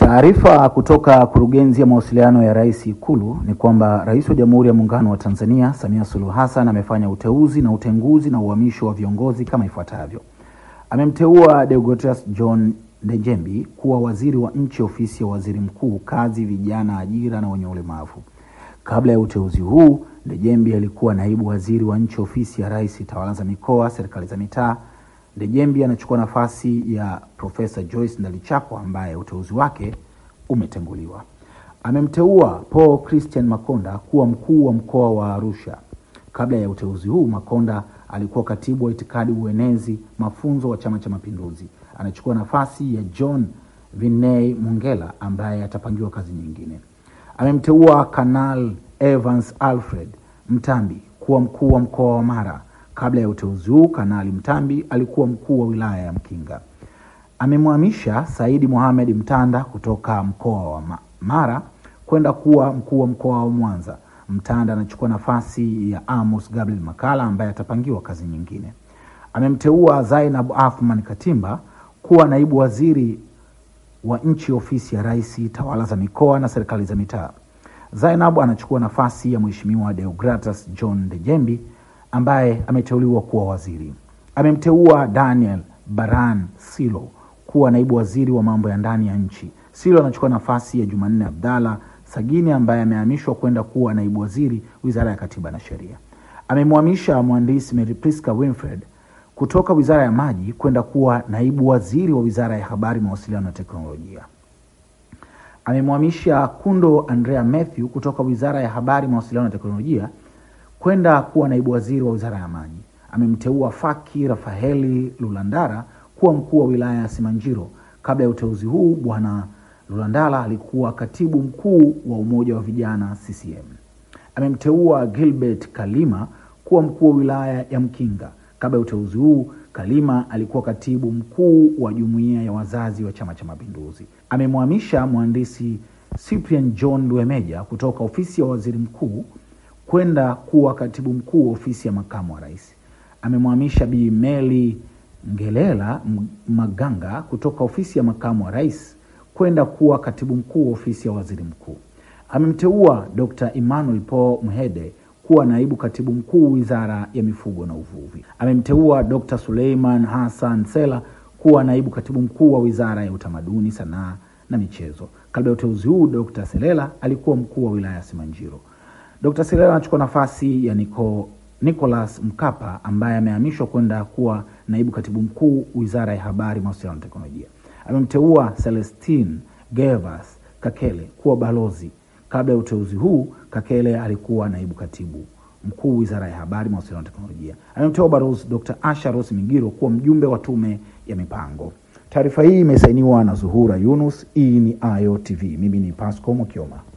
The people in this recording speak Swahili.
Taarifa kutoka kurugenzi ya mawasiliano ya Rais Ikulu ni kwamba Rais wa Jamhuri ya Muungano wa Tanzania Samia Suluhu Hassan amefanya uteuzi na utenguzi na uhamisho wa viongozi kama ifuatavyo. Amemteua Deogratias John Ndejembi kuwa waziri wa nchi ofisi ya waziri mkuu, kazi, vijana, ajira na wenye ulemavu. Kabla ya uteuzi huu, Ndejembi alikuwa naibu waziri wa nchi ofisi ya Rais, tawala za mikoa, serikali za mitaa. Ndejembi anachukua nafasi ya Profesa Joyce Ndalichako ambaye uteuzi wake umetenguliwa. Amemteua Paul Christian Makonda kuwa mkuu wa mkoa wa Arusha. Kabla ya uteuzi huu, Makonda alikuwa katibu wa itikadi, uenezi, mafunzo wa Chama cha Mapinduzi. Anachukua nafasi ya John Viney Mongela ambaye atapangiwa kazi nyingine. Amemteua Kanal Evans Alfred Mtambi kuwa mkuu wa mkoa wa Mara. Kabla ya uteuzi huu, Kanali Mtambi alikuwa mkuu wa wilaya ya Mkinga. Amemhamisha Saidi Mohamed Mtanda kutoka mkoa wa Mara kwenda kuwa mkuu wa mkoa wa Mwanza. Mtanda anachukua nafasi ya Amos Gabriel Makala ambaye atapangiwa kazi nyingine. Amemteua Zainab Athman Katimba kuwa naibu waziri wa nchi ofisi ya Rais, tawala za mikoa na serikali za mitaa. Zainab anachukua nafasi ya Mheshimiwa Deogratas John Ndejembi ambaye ameteuliwa kuwa waziri. Amemteua Daniel Baran Silo kuwa naibu waziri wa mambo ya ndani ya nchi. Silo anachukua nafasi ya Jumanne Abdalla Sagini ambaye amehamishwa kwenda kuwa naibu waziri wizara ya katiba na sheria. Amemhamisha mhandisi Mary Priska Winfred kutoka wizara ya maji kwenda kuwa naibu waziri wa wizara ya habari, mawasiliano na teknolojia. Amemhamisha Kundo Andrea Mathew kutoka wizara ya habari, mawasiliano na teknolojia kwenda kuwa naibu waziri wa wizara ya maji. Amemteua Faki Rafaeli Lulandara kuwa mkuu wa wilaya ya Simanjiro. Kabla ya uteuzi huu, bwana Lulandala alikuwa katibu mkuu wa umoja wa vijana CCM. Amemteua Gilbert Kalima kuwa mkuu wa wilaya ya Mkinga. Kabla ya uteuzi huu, Kalima alikuwa katibu mkuu wa jumuiya ya wazazi wa Chama cha Mapinduzi. Amemhamisha mhandisi Cyprian John Luemeja kutoka ofisi ya waziri mkuu kwenda kuwa katibu mkuu wa ofisi ya makamu wa rais. Amemhamisha Bi Meli Ngelela Maganga kutoka ofisi ya makamu wa rais kwenda kuwa katibu mkuu wa ofisi ya waziri mkuu. Amemteua Dr. Emmanuel Paul Mhede kuwa naibu katibu mkuu wizara ya mifugo na uvuvi. Amemteua Dr. Suleiman Hassan Sela kuwa naibu katibu mkuu wa wizara ya utamaduni, sanaa na michezo. Kabla ya uteuzi huu, Dr. Selela alikuwa mkuu wa wilaya ya Simanjiro. Dr. Selela anachukua nafasi ya Nico, Nicholas Mkapa ambaye amehamishwa kwenda kuwa naibu katibu mkuu wizara ya habari, mawasiliano na teknolojia. Amemteua Celestine Gervas Kakele kuwa balozi. Kabla ya uteuzi huu, Kakele alikuwa naibu katibu mkuu wizara ya habari, mawasiliano na teknolojia. Amemteua balozi Dr. Asha Rose Migiro kuwa mjumbe wa tume ya mipango. Taarifa hii imesainiwa na Zuhura Yunus. Hii ni Ayo TV. Mimi ni Pasco Mokioma.